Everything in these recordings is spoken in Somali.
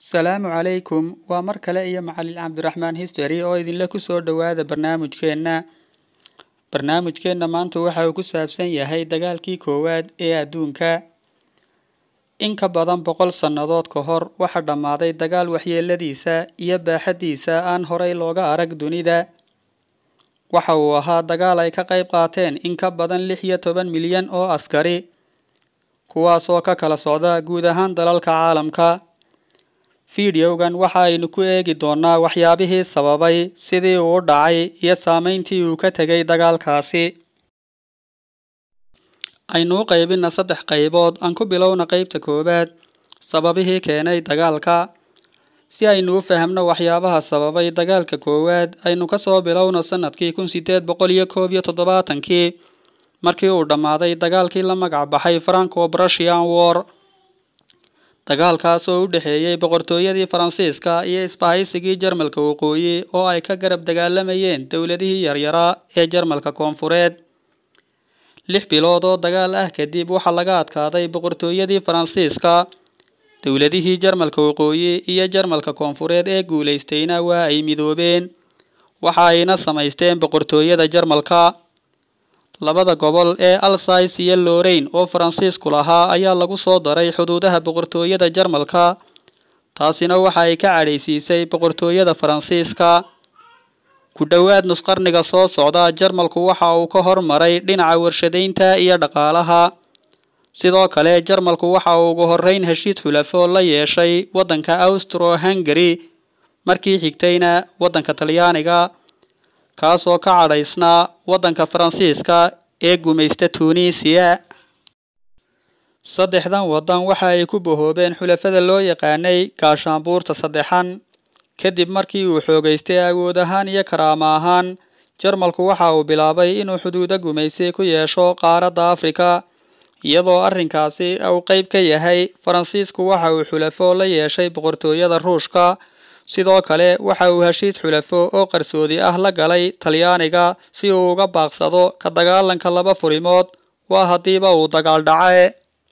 Salaamu calaykum waa mar kale iyo macalin cabdiraxmaan history oo idinla ku soo dhowaada barnaamijkeena barnaamijkeena maanta waxa uu ku saabsan yahay dagaalkii koowaad ee adduunka in ka badan boqol sannadood ka hor waxa dhammaaday dagaal waxyeeladiisa iyo baaxaddiisa aan horay looga arag dunida waxa uu ahaa dagaal ay ka qayb qaateen in ka badan lix iyo toban milyan oo askari kuwaasoo ka kala socda guud ahaan dalalka caalamka fiidiyowgan waxa aynu ku eegi doonaa waxyaabihii sababay sidii uu u dhacay iyo saameyntii uu ka tegay dagaalkaasi aynu u qaybina saddex qaybood aan ku bilowna qeybta koowaad sababihii keenay dagaalka si aynu u fahamno waxyaabaha sababay dagaalka koowaad aynu kasoo bilowno sanadkii kun sideed boqol iyo koob iyo toddobaatankii markii uu dhammaaday dagaalkii la magac baxay franco prussian war dagaalkaas oo u dhexeeyey boqortooyadii faransiiska iyo isbahaysigii jarmalka waqooyi oo ay ka garab dagaalamayeen dowladihii yaryaraa ee jarmalka koonfureed lix bilood oo dagaal ah kadib waxaa laga adkaaday boqortooyadii faransiiska dowladihii jarmalka waqooyi iyo jarmalka koonfureed ee guulaystayna waa ay midoobeen waxa ayna samaysteen boqortooyada jarmalka labada gobol ee alsace iyo lorraine oo faransiisku lahaa ayaa lagu soo daray xuduudaha boqortooyada jarmalka taasina waxa ay ka cadhaysiisay boqortooyada faransiiska ku dhowaad nusqarniga soo socda jarmalku waxa uu ka hormaray dhinaca warshadaynta iyo dhaqaalaha sidoo kale jarmalku waxa uu ugu horeyn heshiid xulafo la yeeshay waddanka austro hungary markii xigtayna waddanka talyaaniga kaasoo ka cadhaysnaa waddanka faransiiska ee gumaysta tunisiya saddexdan waddan waxa ay ku bahoobeen xulafada loo yaqaanay gaashaanbuurta saddexan kadib markii uu xoogaystay awood ahaan iyo karaamo ahaan jarmalku waxa uu bilaabay inuu xuduudo gumaysi ku yeesho qaaradda afrika iyadoo arrinkaasi uu qeyb ka yahay faransiisku waxa uu xulafo la yeeshay boqortooyada ruushka sidoo kale waxa uu heshiid xulafo oo qarsoodi ah la galay talyaaniga si uu uga baaqsado ka dagaalanka laba furimood waa haddiiba uu dagaal dhace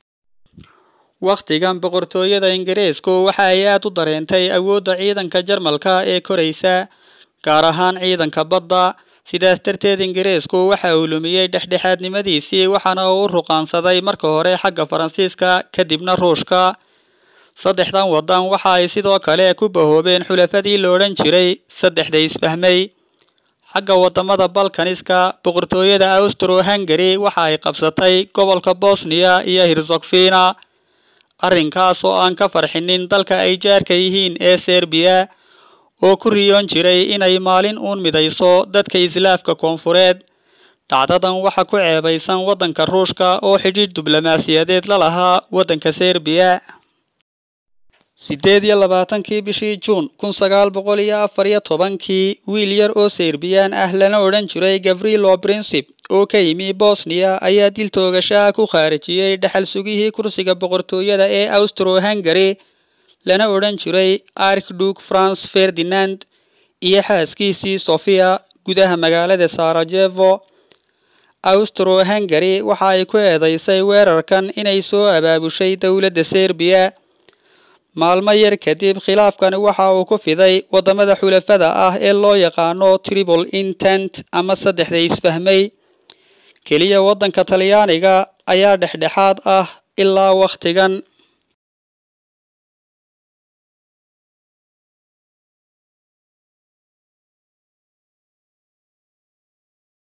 wakhtigan boqortooyada ingiriisku waxa ay aada u dareentay awoodda ciidanka jarmalka ee koraysa gaar ahaan ciidanka badda sidaas darteed ingiriisku waxa uu lumiyey dhexdhexaadnimadiisii waxaana uu u ruqaansaday marka hore xagga faransiiska kadibna ruushka saddexdan waddan waxa ay sidoo kale ku bahoobeen xulafadii la odhan jiray saddexda isfahmay xagga wadamada balkaniska boqortooyada austro hungary waxa ay qabsatay gobolka bosniya iyo hirzogfina arrinkaas oo aan ka farxinin dalka ay jaarka yihiin ee serbiya oo ku riyoon jiray inay maalin uun midayso dadka islaafka koonfureed dhacdadan waxa ku ceebaysan waddanka ruushka oo xidhiidh diblomaasiyadeed la lahaa waddanka serbiya sideed iyo labaatankii bishii juun kun sagaal boqol iyo afar iyo tobankii wiil yar oo serbiyaan ah lana odhan jiray gavrilo princip oo ka yimi bosniya ayaa dil toogashaha ku khaarijiyey dhexal sugihii kursiga boqortooyada ee austro hungary lana odhan jiray arkduk france ferdinand iyo xaaskiisii sofia gudaha magaalada sarajevo austro hungary waxa ay ku eedeysay weerarkan inay soo abaabushay dowladda serbiya maalmo yar kadib khilaafkani waxa uu ku fiday wadamada xulafada ah ee loo yaqaano tribal intent ama saddexda isfahmay keliya waddanka talyaaniga ayaa dhexdhexaad ah ilaa wakhtigan